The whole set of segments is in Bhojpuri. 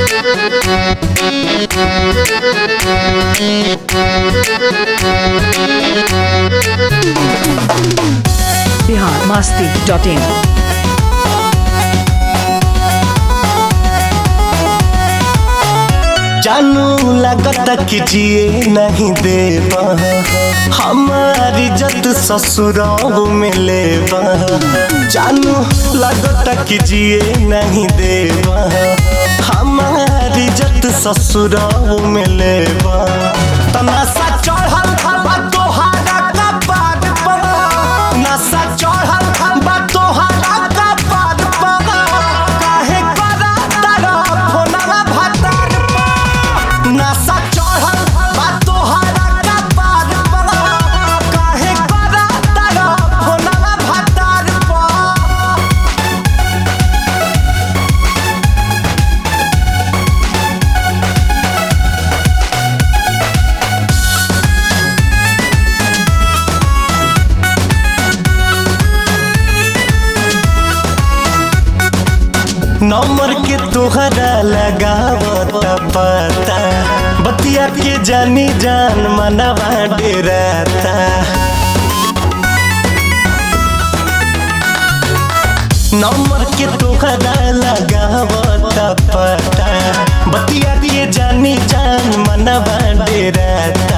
बिहार मस्ती डॉट इन जानू लगता कि जिए नहीं देवा हमारी इज्जत ससुराल में लेवा जानू लगता कि जिए नहीं देवा हमारी इज्जत ससुराल में लेवा तनासा चढ़ल बा तोहारा कपार पर नशा चढ़ल बा तोहारा कपार पर काहे करा तारा फोनवा भतार पर नशा चढ़ल बा तोहारा कपार पर काहे करा तारा फोनवा भतार पर नंबर के तोहरा लगावत पता बतिया के जानी जान मनवा डेराता नंबर के तोहरा लगावत पता बतिया के जानी जान मनवा डेराता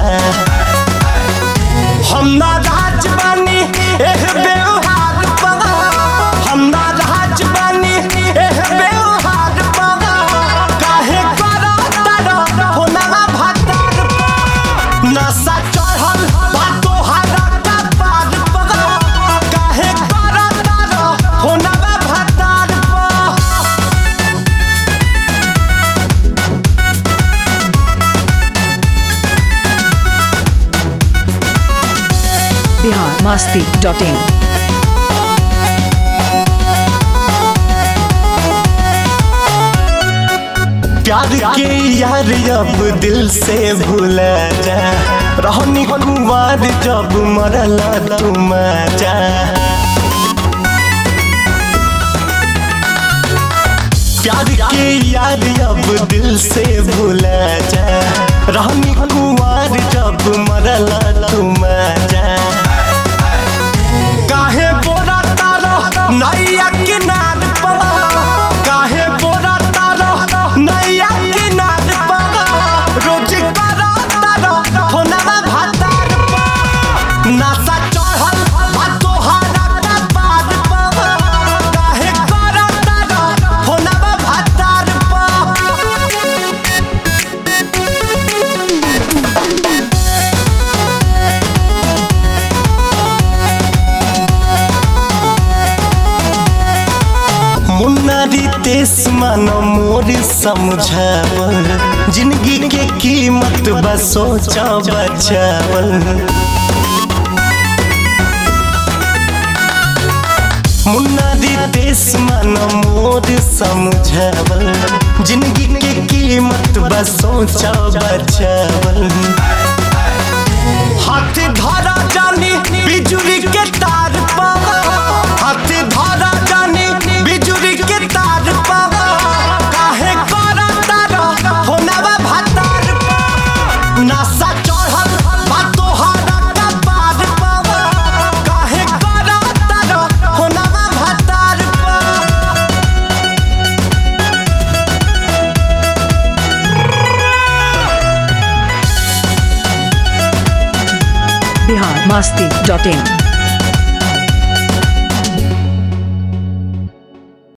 हम ना राज बानी एह व्यवहार पगा हम ना राज बानी एह व्यवहार पगा काहे करा तारा होना भातार पा नशा चढ़ल बा तोहारा कपार पगा काहे करा तारा होना भातार पा बिहार मस्ती डॉट इन प्यार के यार अब दिल से भूला जा रहनी कुमार जब मरला तुम जा प्यार के यार अब दिल से भूला जा रहनी कुमार जब मरला तुम जा काहे बोरा तारो नैया किनार पर काहे बोरा तारो नैया किनार पर रोज करा तारो फोनवा भातार पर नशा चढ़ल बा तोहारा कपार पर काहे करा तारो फोनवा भातार पर मुन्नारी तेस मानो मोर समझावल जिंदगी के कीमत बस सोचा बचावल मुन्नारी तेस मानो मोर समझावल जिंदगी के कीमत बस सोचा बचावल हाथ धरा जानी बिजुली के तार पर हाथ धरा जानी बिजुली के तार पर काहे करा तारा होनवा भातार पर नशा चढ़ल बा तोहारा कपार पर काहे करा तारा होनवा भातार पर बिहार मस्ती डॉट इन